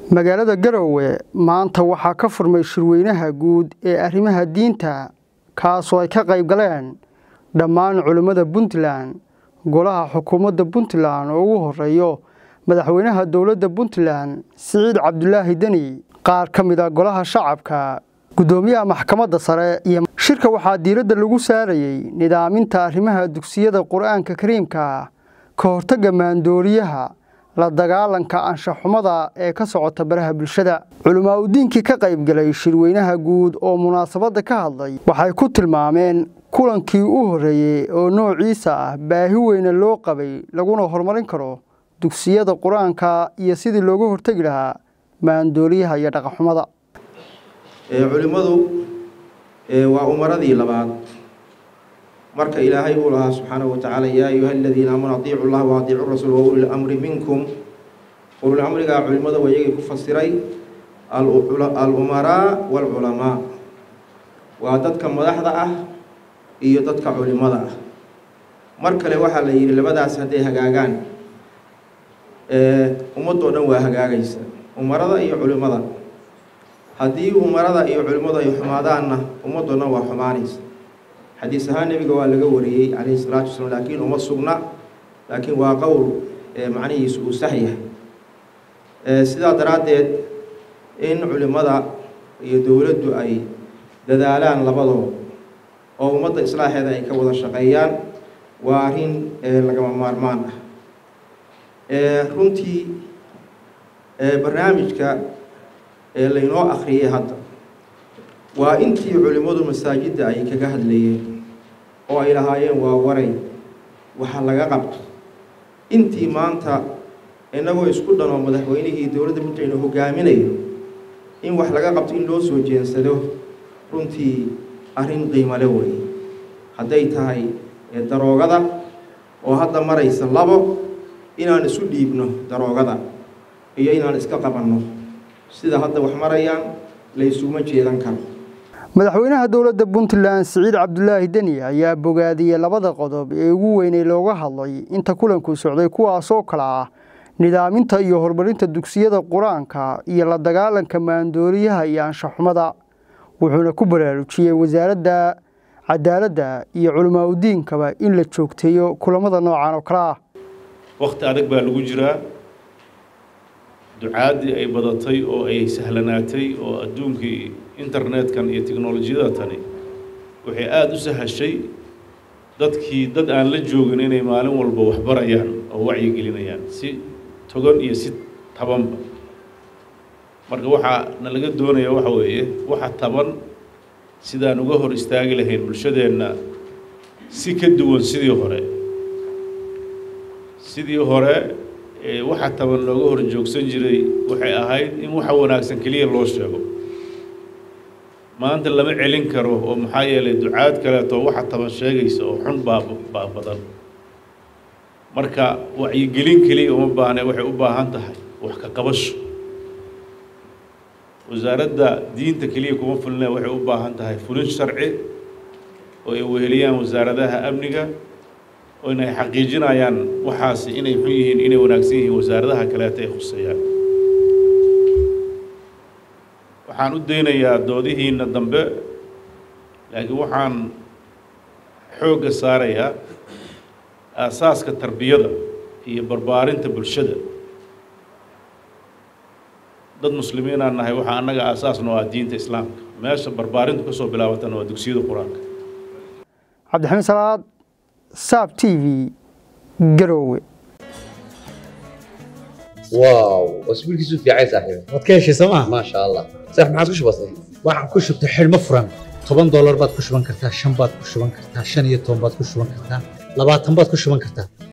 magaalada garowe maanta waxaa ka furmay shirweynaha guud ee arrimaha diinta kaasoo ay ka qayb galeen dhammaan culimmada puntland golaha xukuumadda puntland oo ugu horeeyo madaxweynaha dowladda puntland siciid cabdulaahi deni qaar ka mid a golaha shacabka guddoomiyaha maxkamadda sare iyo shirka waxaa diiradda lagu saarayey nidaaminta arrimaha dugsiyada qur-aanka kariimka ka hortagga maandooriyaha la dagaalanka anshaxumada ee ka socota baraha bulshada culimaa udiinkii ka qaybgalay shirweynaha guud oo munaasabadda ka hadlay waxay ku tilmaameen kulankii u horreeyey oo noociisa ah baahi weyne loo qabay laguna horumarin karo dugsiyada qur-aanka iyo sidii looga hortegi lahaa maandooriyaha iyo dhaqanxumada culimmadu waa umaradii labaad marka ilaahay uu lahaa subxaanahu watacaala yaa ayuha aladiina aamanu atiicu llaha wa atiicu rasuul wa uli lamri minkum ulul amrigaa culimmada waa iyagii ku fasiray al-umaraa waalculamaa waa dadka madaxda ah iyo dadka culimmada ah mar kale waxaa la yidhi labadaas hadday hagaagaan ummadoo dhan waa hagaagaysa umarada iyo culimmada haddii umarada iyo culimmadu ay xumaadaanna ummadoo dhan waa xumaanaysa xadiis ahaan nebiga waa laga wariyey calayhi salaatu wasalaam laakiin uma sugna laakiin waa qowl macnihiisu uu sax yahay sidaa daraaddeed in culimmada iyo dowladdu ay dadaalaan labadoo oo ummadda islaaxeeda ay ka wada shaqeeyaan waa arrin lagama maarmaan ah runtii barnaamijka laynoo akhriyay hadda waa intii culimmadu masaajidda ay kaga hadlayeen oo ay lahaayeen waa waray waxa laga qabto intii maanta innagoo isku dhan oo madaxweynihii dowladda puntland hogaaminayo in wax laga qabto in loo soo jeensado runtii arrin qiimale wey hadday tahay daroogada oo hadda maraysa labo inaan isu dhiibno daroogada iyo inaan iska qabanno sida hadda wax marayaan laysuma jeedan karo madaxweynaha dowladda puntland siciid cabdulaahi deni ayaa bogaadiyey labada qodob ee ugu weynay looga hadlay inta kulanku socday kuwaasoo kale ah nidaaminta iyo horumarinta dugsiyada qur-aanka iyo la dagaalanka maandooriyaha iyo anshaxumada wuxuuna ku baraarujiyey wasaaradda cadaaladda iyo culimaa udiinkaba in la joogteeyo kulamada noocan oo kale ah wakhti adag baa lagu jiraa ducaaddii ay badatay oo ay sahlanaatay oo adduunkii internetkan iyo teknolojiyada tani waxay aada u sahashay dadkii dad aan la joogin inay maalin walba waxbarayaan oo wacyigelinayaan si togan iyo si tabanba marka waxaa na laga doonaya waxa weeye waxa taban sidaan uga hor istaagi lahayn bulshadeenna si ka duwan sidii hore sidii hore waxa taban looga hor joogsan jiray waxay ahayd in waxa wanaagsan keliya loo sheego maanta lama celin karo oo maxaa yeelay ducaad kaleeto waxa taban sheegaysa oo xun baa baa badan marka wacyigelin keliya uma baahne waxay u baahan tahay wax ka qabasho wasaaradda diinta keliya kuma fulina waxay u baahan tahay fulin sharci oo ay weheliyaan wasaaradaha amniga oo inay xaqiijinayaan waxaasi inay xun yihiin inay wanaagsan yihiin wasaaradaha kaleeta ay khuseeyaan waxaan u daynayaa doodihiinna dambe laakiin waxaan xoogga saarayaa aasaaska tarbiyada iyo barbaarinta bulshada dad muslimiinaan nahay waxaa annaga aasaasno ah diinta islaamka meesha barbaarintu ka soo bilaabatana waa dugsiyada qur-aanka cabdixamiid salaad saab t v garowe واو واسبوعك في عايز صاحبي waad ka heshay sooma ما شاء الله صح ما عاد وش بصير waxaad ku shubtay xidhmo furan toban doolar baad ku shuban kartaa shan baad ku shuban kartaa shan iyo toban baad ku shuban kartaa labaatan baad ku shuban kartaa